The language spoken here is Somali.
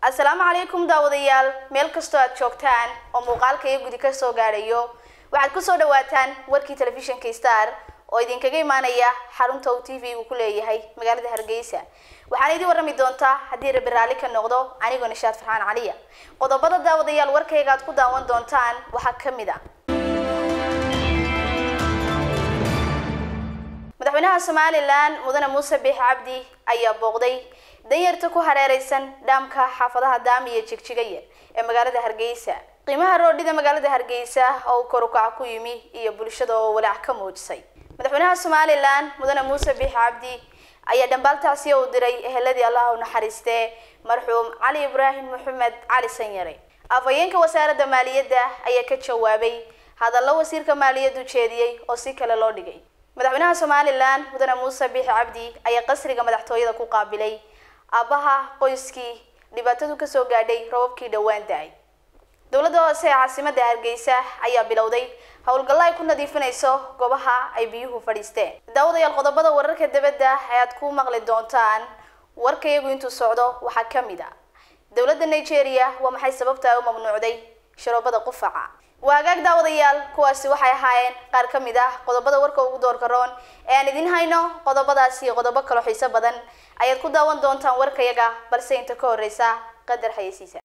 asalaamu calaykum daawadayaal meel kastoo aad joogtaan oo muuqaalka iyo gudi ka soo gaadhayo waxaad kusoo dhawaataan warkii telefishinka star oo idinkaga imaanaya xarunta uu t v-gu ku leeyahay magaalada hargeysa waxaana idin warrami doontaa haddii rabi raalli ka noqdo anigoo nishaad farxaan caliya qodobada daawadayaal warkayga aad ku daawan doontaan waxaa ka mid a madaxweynaha somalilan mudane muuse biix cabdi ayaa booqday danyarta ku hareereysan dhaamka xaafadaha daami iyo jigjigaya ee magaalada hargeysa qiimaha roodhida magaalada hargeysa oo uu korukaca ku yimi iyo bulshada oo walaac ka muujisay madaxweynaha somalilan mudane muuse biix cabdi ayaa dhambaaltaasi u diray eheladii allah u naxariistee marxuum cali ibraahim maxamed cali sanyare afhayeenka wasaaradda maaliyadda ayaa ka jawaabay hadallo wasiirka maaliyaddu jeediyey oo si kale loo dhigay madaxweynaha somalilan mudane muuse biix cabdi ayaa qasriga madaxtooyada ku qaabilay aabbaha qoyskii dhibaatadu kasoo gaadhay robabkii dhowaan da-ay dowladda hoose ee caasimadda hargeysa ayaa bilowday howlgallo ay ku nadiifinayso goobaha ay biyuhu fadhiisteen daawadayaal qodobada wararka dibadda ayaad ku maqli doontaan warkayagu intuu socdo waxaa ka mid a dowladda nigeria waa maxay sababta ay u mamnuucday sharoobada qufaca waa hagaag daawadayaal kuwaasi waxay ahaayeen qaar ka mid ah qodobada warka ugu doorka roon ee aan idin hayno qodobadaasi iyo qodobo kaloo xiiso badan ayaad ku daawan doontaan warkayaga balse inta ka horeysa qadar xayeysiisa